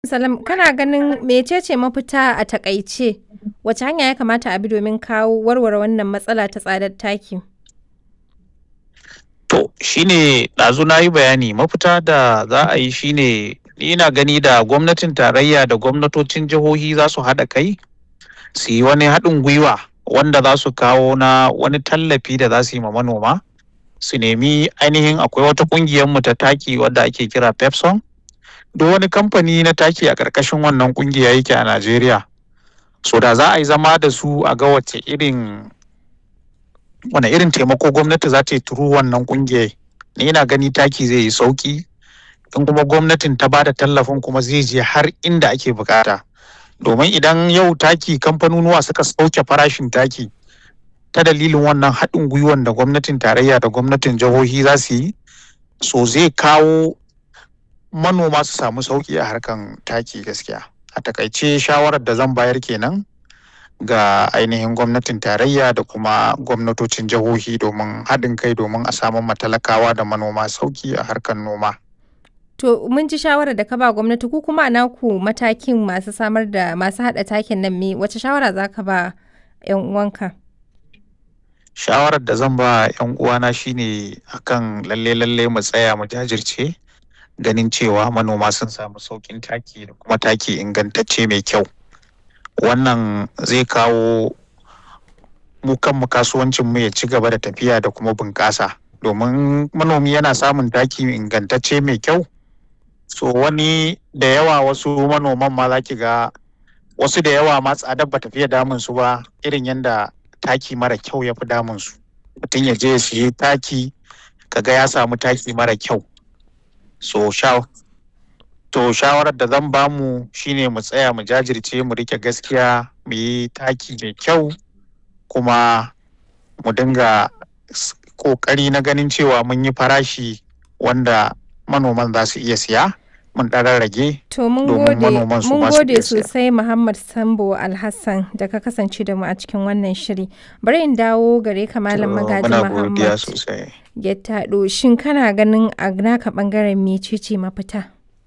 Salam, kana ganin mecece mafita a taƙaice? Wace hanya ya kamata a bi domin kawo warware wannan matsala ta tsadar taki? To, shi ne ɗazu na yi bayani mafita da za a yi shi ne ni ina gani da gwamnatin tarayya da gwamnatocin jihohi za su haɗa kai su yi wani haɗin gwiwa wanda za su kawo na wani tallafi da za su yi ma manoma su nemi ainihin akwai wata ƙungiyar mu ta taki wadda ake kira Pepson duk wani kamfani na taki a ƙarƙashin wannan ƙungiya yake a Najeriya so da za a yi zama da su a ga wace irin wane irin taimako gwamnati za ta yi turu wannan ƙungiyar ni ina gani taki zai yi sauƙi in kuma gwamnatin ta bada tallafin kuma zai je har inda ake bukata domin idan yau taki kamfanonuwa suka sauke farashin taki ta dalilin wannan haɗin gwiwan da gwamnatin tarayya da gwamnatin jihohi za su yi so zai kawo manoma su samu sauƙi a harkan taki gaskiya a takaice shawarar da zan bayar kenan ga ainihin gwamnatin tarayya da kuma gwamnatocin jihohi domin haɗin kai domin a samu matalakawa da manoma sauƙi a harkar noma. To mun ji shawarar da ka ba gwamnati ku kuma a naku matakin masu samar da masu haɗa takin nan me wace shawara za ka ba 'yan uwanka? Shawarar da zan ba 'yan uwana shine akan lalle lalle mu tsaya mu jajirce ganin cewa manoma sun samu sauƙin taki da kuma taki ingantacce mai kyau. Wannan zai kawo mu kanmu kasuwancin mu ya ci gaba da tafiya da kuma bunƙasa domin manomi yana samun taki ingantacce mai kyau so wani da yawa wasu manoman ma za ki ga wasu da yawa ma tsadar ba tafiya damun su ba irin yadda taki mara kyau ya fi damun su mutum ya je ya siye taki kaga ya samu taki mara kyau so sha to shawarar da zan bamu shine mu tsaya mu jajirce mu rike gaskiya mu yi taki mai kyau kuma mu dinga kokari na ganin cewa mun yi farashi wanda manoman za su iya siya mun ɗan rage To mun domin gode manoman su mun ma su gode iya siya. sosai Muhammad Sambo Alhassan da ka kasance da mu a cikin wannan shiri. Bari in dawo gare ka Malam To, Magaji muna godiya Muhammad sosai. Gettado shin kana ganin a naka bangaren mecece mafita?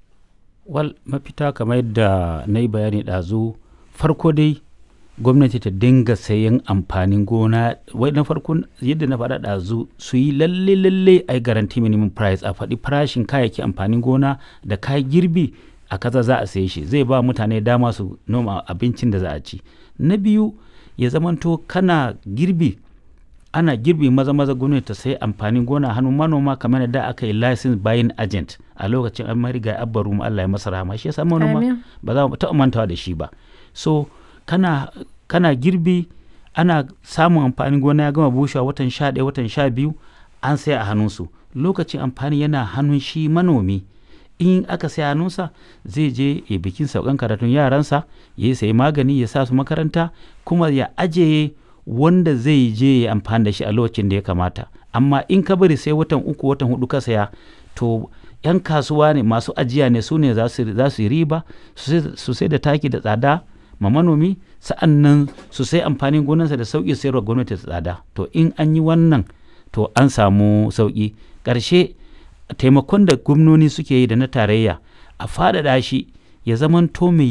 wal mafita kamar yadda na yi bayani ɗazu farko dai gwamnati ta dinga sayan amfanin gona wai na farko yadda na faɗa ɗazu su yi lalle lalle a garanti minimum price a faɗi farashin kayayyaki amfanin gona da kayan girbi a kaza za a saye shi zai ba mutane dama su noma abincin da za a ci na biyu ya zamanto kana girbi ana girbi maza maza gwamnati ta sayi amfanin gona a hannun manoma kamar da aka yi license buying agent a lokacin an mariga abba ruma Allah ya masa rahama shi yasa manoma Amin. ba za mu taɓa mantawa da shi ba so kana kana girbi ana samun amfanin gona ya gama bushewa watan sha ɗaya watan sha biyu an sai a hannunsu lokacin amfani yana hannun shi manomi in aka sai hannunsa zai je ya bikin saukan karatun yaransa ya sayi magani ya sa su makaranta kuma ya ajiye wanda zai je ya amfani da shi a lokacin da ya kamata amma in ka bari sai watan uku watan hudu ka saya to yan kasuwa ne masu ajiya ne su ne za su za su yi riba su sai- su sai da taki da tsada ma manomi sa'an nan su sai amfanin gonarsa da sauƙi sayarwa gwamnati da tsada to in an yi wannan to an samu sauƙi ƙarshe taimakon da gwamnoni suke yi da na tarayya a faɗaɗa shi ya zamanto mai